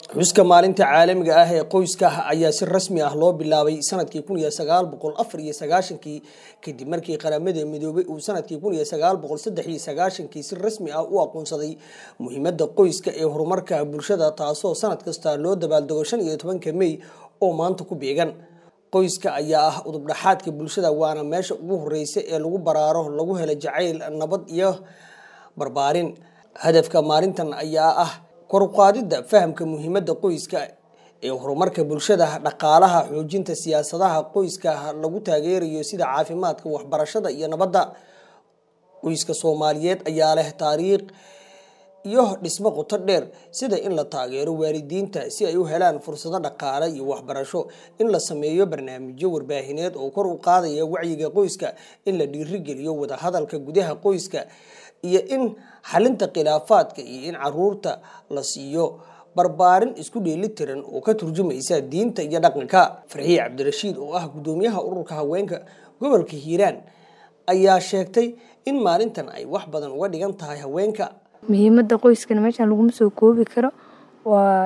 xuska maalinta caalamiga ah ee qoyska ayaa si rasmi ah loo bilaabay sanadkii kun iyo sagaal boqol afar iyo sagaashankii kadib markii qaramada midoobay uu sanadkii kun iyo sagaal boqol saddex iyo sagaashankii si rasmi ah u aqoonsaday muhiimada qoyska ee horumarka bulshada taasoo sanad kasta loo dabaaldego shan iyo tobanka mey oo maanta ku beegan qoyska ayaa ah udubdhaxaadka bulshada waana meesha ugu horeysa ee lagu baraaro lagu helo jacayl nabad iyo barbaarin hadafka maalintan ayaa ah koruqaadida fahamka muhiimada qoyska ee horumarka bulshada dhaqaalaha xoojinta siyaasadaha qoyska lagu taageerayo sida caafimaadka waxbarashada iyo nabadda qoyska soomaaliyeed ayaa leh taariikh iyo dhismo qoto dheer sida in la taageero waalidiinta si ay u helaan fursado dhaqaale iyo waxbarasho in la sameeyo barnaamijyo warbaahineed oo kor u qaadaya wacyiga qoyska in la dhiirigeliyo wadahadalka gudaha qoyska iyo in xalinta khilaafaadka iyo in caruurta la siiyo barbaarin isku dheelitiran oo ka turjumaysa diinta iyo dhaqanka farxiye cabdirashiid oo ah gudoomiyaha ururka haweenka gobolka hiiraan ayaa sheegtay in maalintan ay wax badan uga dhigan tahay haweenka muhiimada qoyskana meeshaan laguma soo koobi karo waa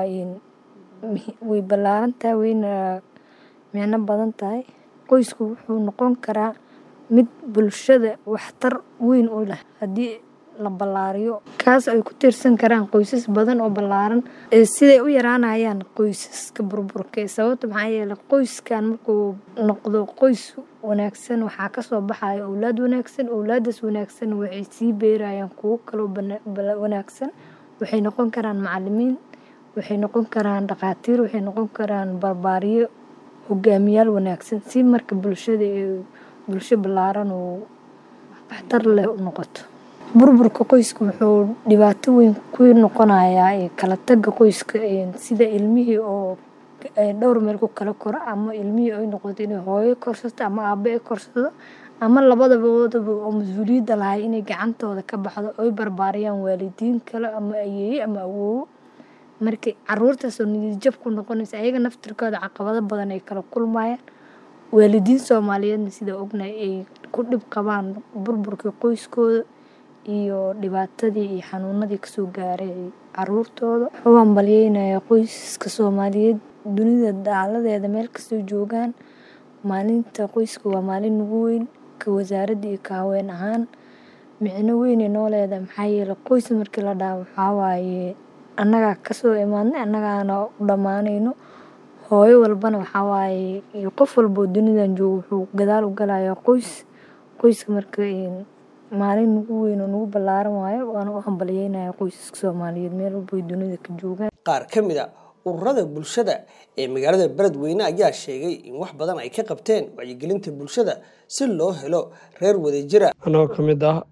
way ballaaran tahay wayna micno badan tahay qoysku wuxuu noqon karaa mid bulshada waxtar weyn u leh haddii la ballaariyo kaas ay ku tiirsan karaan qoysas badan oo ballaaran siday u yaraanayaan qoysaska burburka sababta maxaa yeeley qoyskan markuu noqdo qoys wanaagsan waxaa kasoo baxaya owlaad wanaagsan owlaadaas wanaagsan waxay sii beerayaan kuwo kaloo wanaagsan waxay noqon karaan macalimiin waxay noqon karaan dhaqaatiir waxay noqon karaan barbaariyo hogaamiyaal wanaagsan si marka bulshada bulsho ballaaran oo waxtar leh u noqoto burburka qoyska wuxuu dhibaato weyn ku noqonayaa kala taga qoyska sida ilmihii oo dhowr meel ku kala koro ama ilmihii ay noqoto inay hooyo korsato ama aabe ay korsado ama labadaboodaba oo mas-uuliyadda lahay inay gacantooda ka baxdo oy barbaariyaan waalidiin kale ama ayeeye ama awoowo markay caruurtaasoo niyadjab ku noqonaysa ayaga naftirkooda caqabado badan ay kala kulmayaan waalidiin soomaaliyeedna sida ognahay ay ku dhib qabaan burburkii qoyskooda iyo dhibaatadii iyo xanuunadii kasoo gaaray caruurtooda wuxuu hambalyeynaya qoysaska soomaaliyeed dunida daaladeeda meel kastoo joogaan maalinta qoyska waa maalin ugu weyn ka wasaaradda iyo ka haween ahaan micno weynay noo leedahay maxaa yeele qoys markii la dhaha waxaa waaye annagaa kasoo imaadnay annagaana u dhammaanayno hooyo walbana waxaa waaye iyo qof walboo dunidan joogo wuxuu gadaal u galayaa qoys qoyska marka maalin ugu weyn oo nagu ballaaran waayo waana u hambalyeynaya qoysaska soomaaliyeed meel walba ay dunida ka joogaan qaar ka mid a ururada bulshada ee magaalada beledweyne ayaa sheegay in wax badan ay ka qabteen wacyigelinta bulshada si loo helo reer wadajira anagoo ka mid ah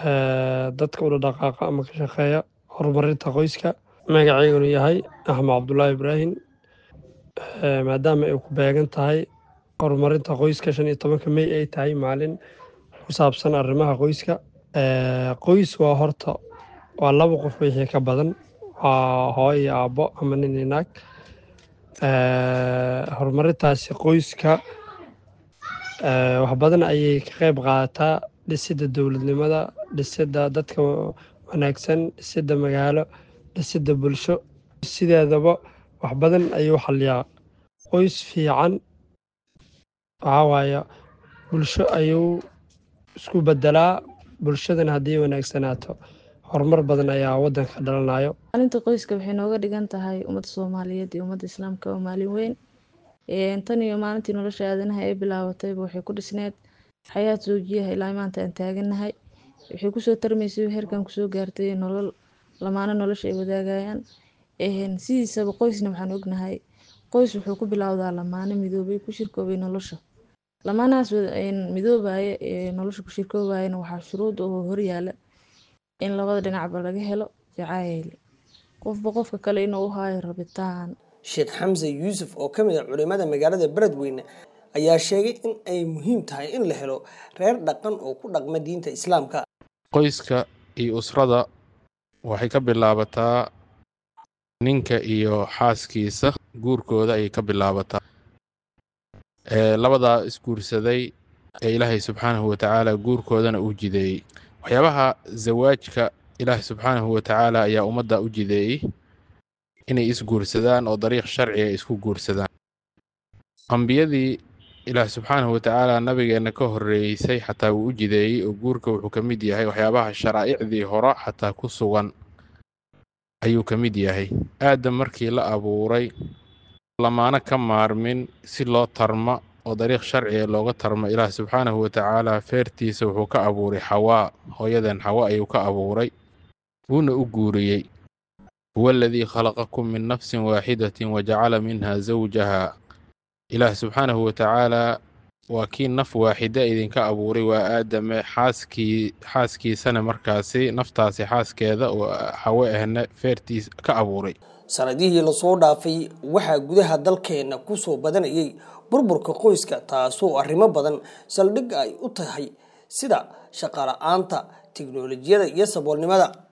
dadka ula dhaqaaqa ama ka shaqeeya horumarinta qoyska magaceygunu yahay axmed cabdulaahi ibraahim maadaama ay ku beegan tahay horumarinta qoyska shan iyo tobanka mey ay tahay maalin ku saabsan arrimaha qoyska qoys waa horta waa laba qof wixii ka badan waa hooyo iyo aabbo ama nin iyo naag horumarintaasi qoyska wax badan ayay ka qayb qaadataa dhisidda dowladnimada dhisidda dadka wanaagsan dhisidda magaalo dhisidda bulsho sideedaba wax badan ayuu xaliyaa qoys fiican waxaa waaya bulsho ayuu isku bedelaa bulshadana haddii wanaagsanaato horumar badan ayaa wadanka dhalanayo maalinta qoyska waxay nooga dhigan tahay ummadda soomaaliyeed iyo ummadda islaamka oo maalin weyn tan iyo maalintii nolosha aadanaha ee bilaabatayba waxay ku dhisneed xayaad soojiyaha ilaa maanta aan taaganahay waxay kusoo tarmaysay heerkan kusoo gaartay nolol lamaano nolosha ay wadaagayaan sidiisaba qoysna waxaan ognahay qoys wuxuu ku bilowdaa lamaano midoobay ku shirkoobay nolosha lamaanahaas midoobaya ee nolosha ku shirkoobayana waxaa shuruud oo horyaala in labada dhinacba laga helo jacayl qofba qofka kale inuu u haayo rabitaan sheekh xamse yuusuf oo ka mid a culimada magaalada beledweyne ayaa sheegay in ay muhiim tahay in la helo reer dhaqan oo ku dhaqma diinta islaamka qoyska iyo usrada waxay ka bilaabataa ninka iyo xaaskiisa guurkooda ayay ka bilaabataa labadaa isguursaday ee ilaahay subxaanahu watacaala guurkoodana uu jideeyey waxyaabaha zawaajka ilaahay subxaanahu watacaala ayaa ummadda u jideeyey inay isguursadaan oo dariiq sharciga isku guursadaan ambiyadii ilaah subxaanahu watacaala nabigeenna ka horreeysay xataa wuu u jideeyey oo guurka wuxuu ka mid yahay waxyaabaha sharaa'icdii hore xataa ku sugan ayuu ka mid yahay aadam markii la abuuray lamaana ka maarmin si loo tarma oo dariiq sharciga looga tarmo ilaah subxaanahu watacaala feertiisa wuxuu ka abuuray xawaa hooyadan xawa ayuu ka abuuray wuuna u guuriyey huwa aladii khalaqakum min nafsin waaxidatin wajacala minha zawjaha ilaah subxaanahu watacaala waa kii naf waaxida idinka abuuray waa aadame xaaskii xaaskiisana markaasi naftaasi xaaskeeda oo xawe ahna feertiis ka abuuray sanadihii lasoo dhaafay waxaa gudaha dalkeenna ku soo badanayay burburka qoyska taasoo arrimo badan saldhig ay u tahay sida shaqala-aanta tiknolojiyada iyo saboolnimada